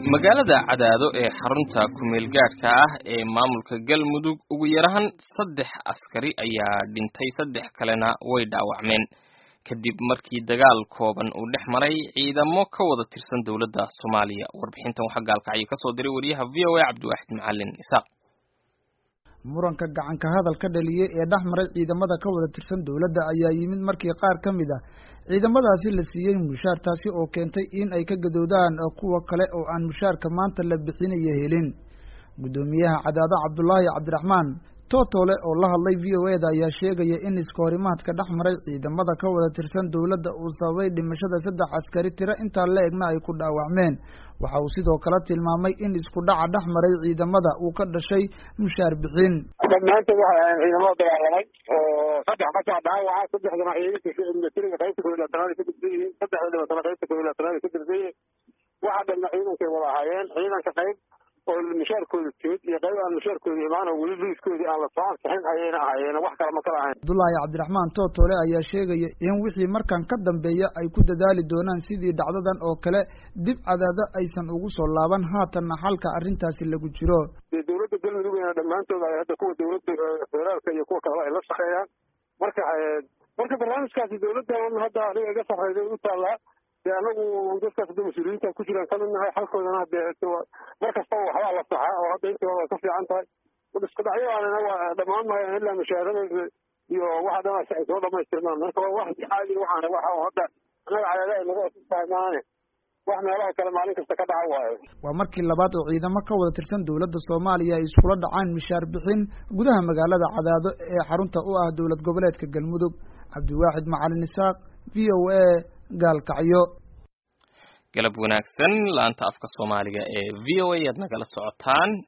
magaalada cadaado ee xarunta kumeel gaadhka ah ee maamulka galmudug ugu yarahan saddex askari ayaa dhintay saddex kalena way dhaawacmeen kadib markii dagaal kooban uu dhex maray ciidamo ka wada tirsan dowladda soomaaliya warbixintan waxaa gaalkacyo kasoo diray wariyaha v o a cabdiwaaxid macalin isaaq muranka gacanka hadal ka dhaliyey ee dhex maray ciidamada ka wada tirsan dowladda ayaa yimid markii qaar ka mid ah ciidamadaasi la siiyey mushaar taasi oo keentay in ay ka gadoodaan kuwa kale oo aan mushaarka maanta la bixinayo helin guddoomiyaha cadaado cabdulaahi cabdiraxmaan tootole oo la hadlay v o e da ayaa sheegaya in iskahorimaadka dhex maray ciidamada ka wada tirsan dowladda uu sababay dhimashada saddex askari tiro intaa la egna ay ku dhaawacmeen waxa uu sidoo kale tilmaamay in isku dhaca dhex maray ciidamada uu ka dhashay mushaar bixin dhammaantood waxay ahayn ciidamada dagaalamay oo saddex qasaa dhaawaca saddexdana ciidanka militariga qaybta koob iyo labaatanaad ay ka tirsan yihiin saddexda dhibatana qaybta koob iyo labaatanaad ay ka tirsan yihiin waxa dhanna ciidankay wada ahaayeen ciidanka qayb oo mushaarkooda timid iyo qayb aan mushaarkooda imaan oo weli liiskoodii aan la soo ansixin ayayna ahaayeen wax kale ma kala ahayn cabdullaahi cabdiraxmaan tootole ayaa sheegaya in wixii markan ka dambeeya ay ku dadaali doonaan sidii dhacdadan oo kale dib cadaado aysan ugu soo laaban haatanna xalka arrintaasi lagu jiro dee dowladda galmudugna dhammaantood ay hadda kuwa dowladda federaalka iyo kuwa kaleba ay la shaqeeyaan marka marka barnaamijkaasi dowladdan hadda aniga iga sarreyday u taallaa de anagu dadkaas hadda mas-uuliyiinta ku jiraan kamid nahay xalkoodana hadee mar kastaba waxbaa la saxaa oo hadda intii hore way ka fiican tahay isku dhacyadanina waa dhammaan maayan ilaa mushaahadada iyo waxa dhan ay soo dhamaystirmaan marka waa wax caadi waxaan waxa hadda anaga cadaada ay nagu cusub tahay maane wax meelaha kale maalin kasta ka dhaca waayo waa markii labaad oo ciidamo ka wada tirsan dowladda soomaaliya ay iskula dhacaan mishaar bixin gudaha magaalada cadaado ee xarunta u ah dowlad goboleedka galmudug cabdiwaaxid macalin isaaq v o a gaalkacyo galab wanaagsan laanta afka soomaaliga ee v o a aad nagala socotaan